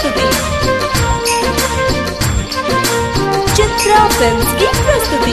प्रस्तुति चित्रा फिल्म्स की प्रस्तुति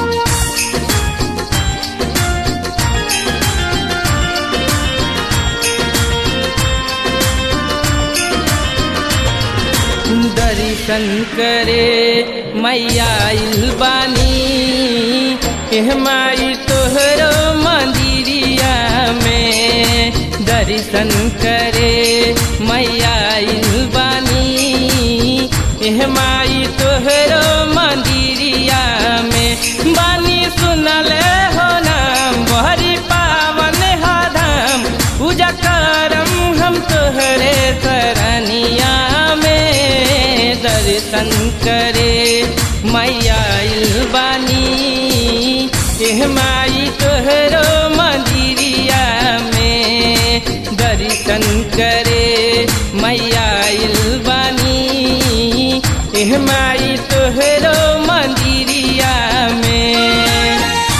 दर्शन करे मैया आइल बानी एह माई तोहरो मंदिरिया में दर्शन करे मैया आइल बानी एह माई तोहरो मंदिरिया में बानी सुनले हो नाम बहरी पावन हा धाम पूजा करम हम तोहरे सरनिया में दर्शन करे मैया आइल बानी एह माई तोहरो मंदिरिया में दर्शन करे मैया आइल बानी एह माई तोहरो मंदिरिया में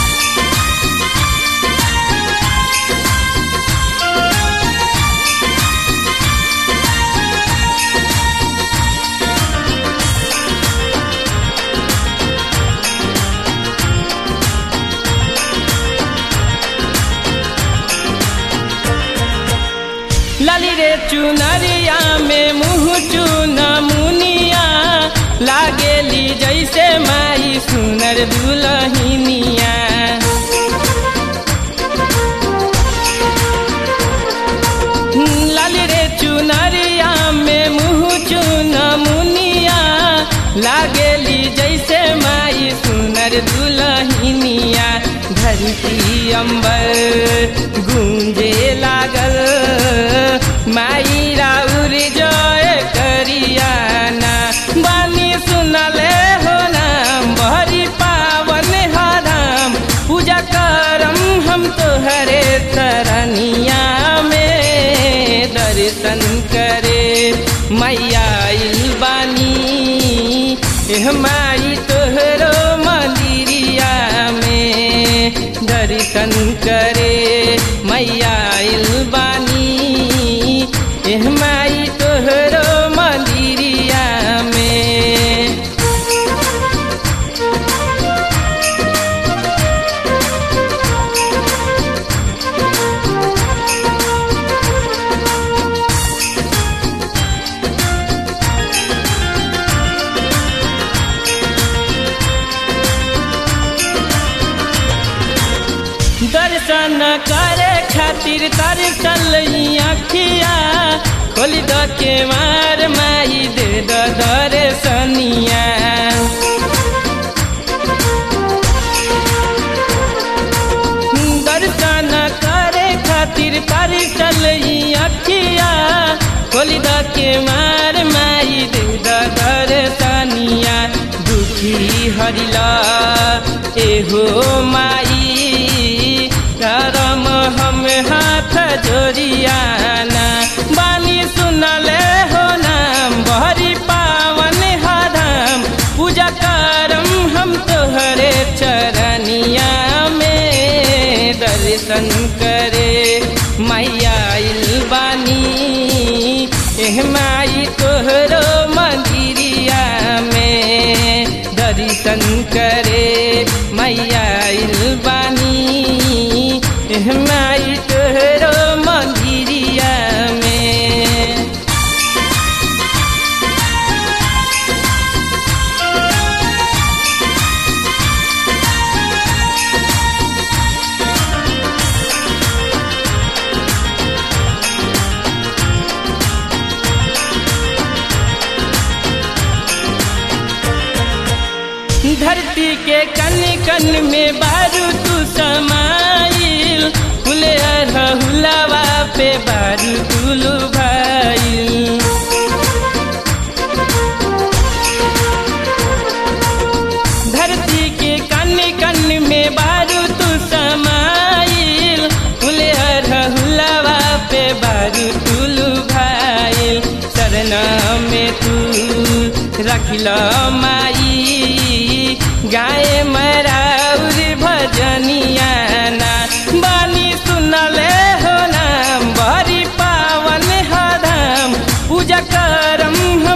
लाली रे चुनरिया में मुँह चुन मुनिया लागेली जैसे माई सुनर दुलहिनिया लाली रे चुनरिया में मुँह चुन मुनिया लागेली जैसे माई सुनर दुलहिनिया धरती अंबर गूंजे लागल माई राउर जय करियाना बानी सुनले हो नाम बहरी पावन हराम पूजा करम हम तोहरे तरनिया में दर्शन करे मैया आइल बानी एह माई तोहरो मंदिरिया में दर्शन करे मैया आइल बानी एह माई तोहरो मंदिरिया में दर्शन करे खातिर तरसल अखिया खोल द के मार माई दे द दर्शनिया दर्शन करे खातिर तरसल अखिया खोल द के मार माई दे द दर्शनिया दुखी हरिला एहो माई करम हम हाथ जोड़ियाना बानी सुनले हो नाम बहरी पावन हराम पूजा करम हम तोहरे चरनिया में दर्शन करे मैया आइल बानी एह माई तोहरो मंदिरिया में दर्शन करे मैया आइल बानी एह माई तोहरो मंदिरिया में धरती के कन कन में बारू तू समाइल फुले हुलावा पे बारू तुलू भाई धरती के कन कन में बारू तू समाइल फुले हुलावा पे बारू तुलू भाई सरना में तू रखल माई गाय मराउर भजनिया ना बानी सुनले हो नाम बड़ी पावन हराम पूजा करम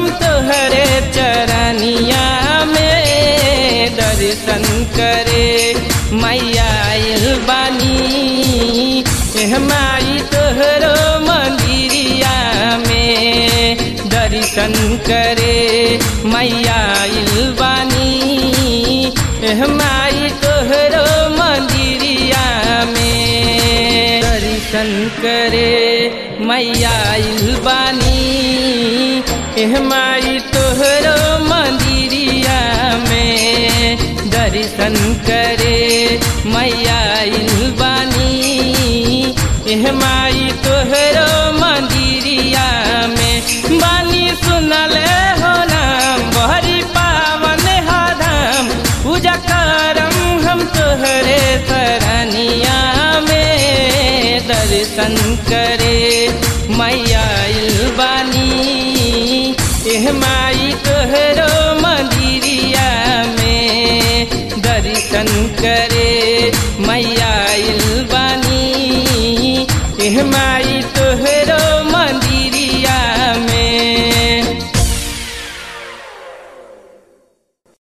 दर्शन करे मैया आइल बानी एह माई तोहरो मंदिरिया में दर्शन करे मैया आइल बानी एह माई तोहरो मंदिरिया में दर्शन करे मैया आइल बानी एह माई तोहरो मंदिरिया में दर्शन करे मैया आइल बानी एह माई तोहरो मंदिरिया में बानी सुनले हो नाम बहरी पावन हा धाम पूजा करम हम तोहरे सरनिया में दर्शन करे मैया आइल बानी एह माई तोहरो मंदिरिया में दर्शन करे मैया